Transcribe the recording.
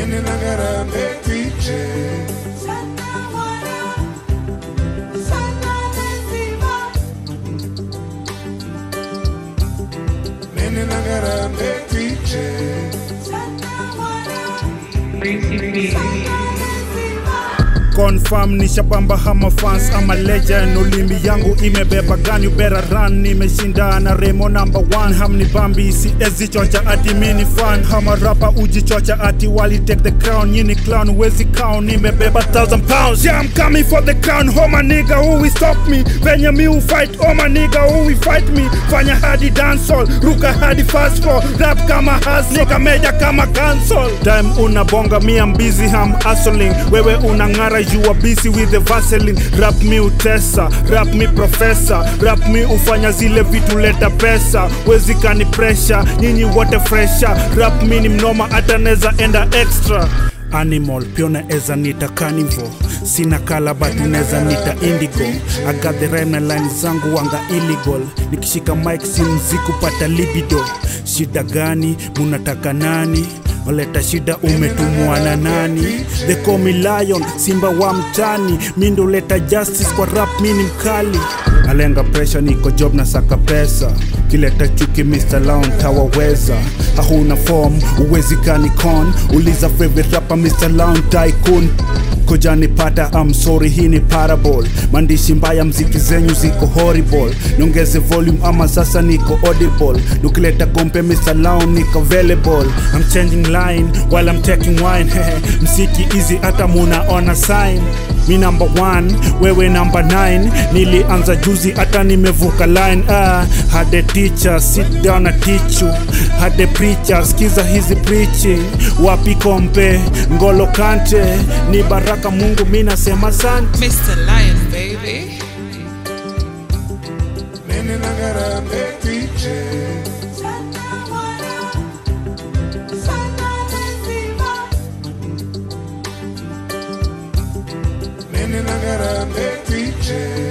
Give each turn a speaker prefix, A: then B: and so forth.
A: Nene nagarambe tiche Nene nagarambe tiche
B: confirm nishapamba hama fans ama legend ulimi yangu imebeba gun you better run nimeshinda na remo number one hamni bambi siezi chocha ati mini fan hama rapa ujichocha ati wali take the crown nyini clown wezi count nimebeba thousand pounds yeah I'm coming for the crown oh my nigga who will stop me venye mi u fight oh my nigga who will fight me fanya hadi dancehall ruka hadi fast floor rap kama has nigga meja kama cancel time unabonga mi am busy ham hustling wewe unang'ara you are busy with the vaseline rap mi utesa rap mi profesa rap mi ufanya zile vitu leta pesa wezi kani pressure nyinyi wote fresha rap mi ni mnoma hata neza enda extra animal pia unaweza nita carnivore sina kala but unaweza nita indigo I got the rhyme na line zangu wanga illegal nikishika mic si mziki kupata libido shida gani munataka nani waleta shida umetumwa na nani they call me lion simba wa mtani mi ndo leta justice kwa rap mi ni mkali alenga presha niko job na saka pesa kileta chuki Mr. Lown tawaweza hakuna form uwezi kani con uliza favorite rapper Mr. Lown tycoon kojani pata I'm sorry hii ni parable mandishi mbaya mziki zenyu ziko horrible niongeze volume ama sasa niko audible nukileta kompe Mr. Lown niko available I'm changing line while I'm taking wine msiki easy hata munaona sign mi number one wewe number 9 nilianza juzi hata nimevuka line ah, hade teacher sit down na teach you hade preacher skiza hizi preaching wapi kompe ngolo kante ni baraka mungu mi nasema asante
C: Mr. Lion, baby.
A: Nene nagarambe tiche Nene nagarambe tiche